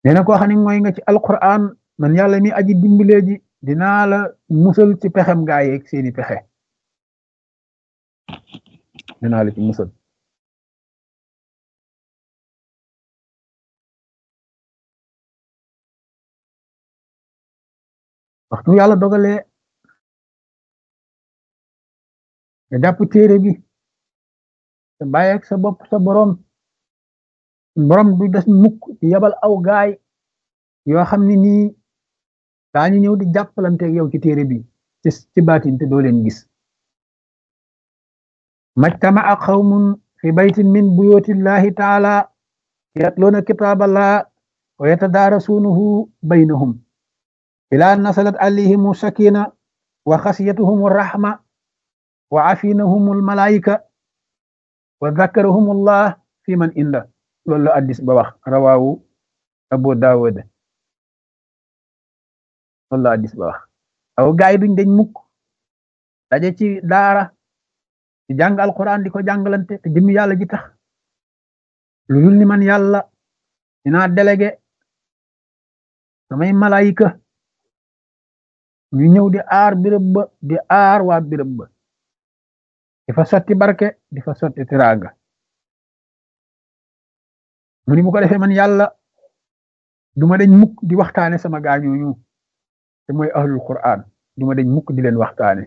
nee na koo xam ne mooy nga ci alquran man yàlla mi aji dimbalee ji dinaa la musal ci pexem gaa yeeg seeni pexe dinaa la ci musal waxtu yàlla dogalee nga jàpp téere bi te bàyyeeg sa bopp sa borom borom du des mukk ci yabal aw gaay yoo xam ne nii daañu ñëw di jàppalante yow ci téere bi ci ci baatin te doo leen gis majtama'a qawmun fi baytin min buyutillahi taala yatluuna kitaaballah wa yatadaarasuunahu baynahum ilaa nasalat alayhimu sakina wa xasiyatuhum rahma wa afinahum almalaika wa dhakarahum allah fi man inda loolu la addis ba wax rawaawu abu daawud loolu la addis ba wax aw gaay duñ dañ mukk daje ci daara di jàng alquran di ko jàngalante te jëmmi yàlla ji tax lu dul ni man yàlla dinaa délégué samay malaayika ñu ñëw di aar birëb ba di aar waa birëb ba di fa sotti barke di fa sotti tiraanga mu ni bu ko defee man yàlla duma dañ mukk di waxtaane sama gaañooñu te mooy ahlul quran duma dañ mukk di leen waxtaane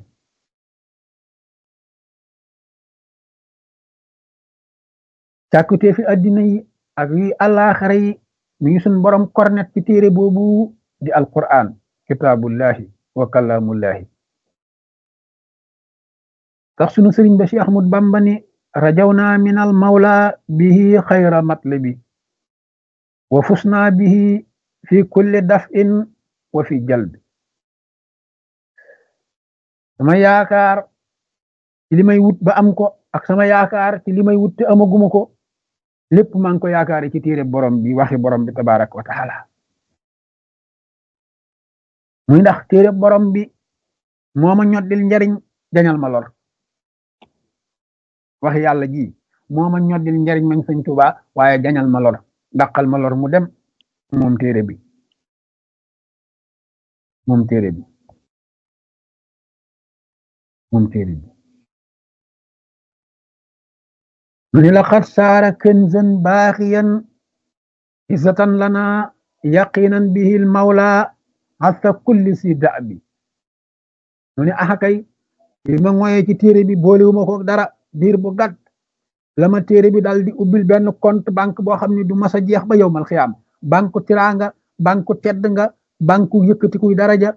càkkutee fi addina yi ak yi àllaaxara yi mi ngi suñ borom kornet ci téere boobu di alquran kitaabullahi wa kalaamullahi tax sunu sëriñ ba Cheikh Ahmad Bamba ni rajawna min al mawla bihi xayra matlabi wa fusna bihi fi kulli daf'in wa fi jalbi sama yaakaar ci li may wut ba am ko ak sama yaakaar ci li may wut te amaguma ko lépp maa ngi ko yaakaar ci téere borom bi waxi borom bi tabarak wa taala muy ndax téere borom bi moo ma ñoddil njariñ jañal ma lor wax yàlla ji moo ma ñoddil njariñ mañ sëñ Tuubaa waaye jañal ma lor daqal ma lor mu dem moom téere bi moom téere bi moom téere bi mu ni laqad saara kanzan baaxiyan izzatan lana yaqinan bihi al mawla hasa kulli si da'bi mu ni axakay li ma ngoyee ci téere bi boolewuma ko dara diir bu gàtt la ma téere bi daal di ubbil benn compte banque boo xam ne du mas a jeex ba yowmal xiyaam banque tiranga banque tedd nga banque yëkkatikuy daraja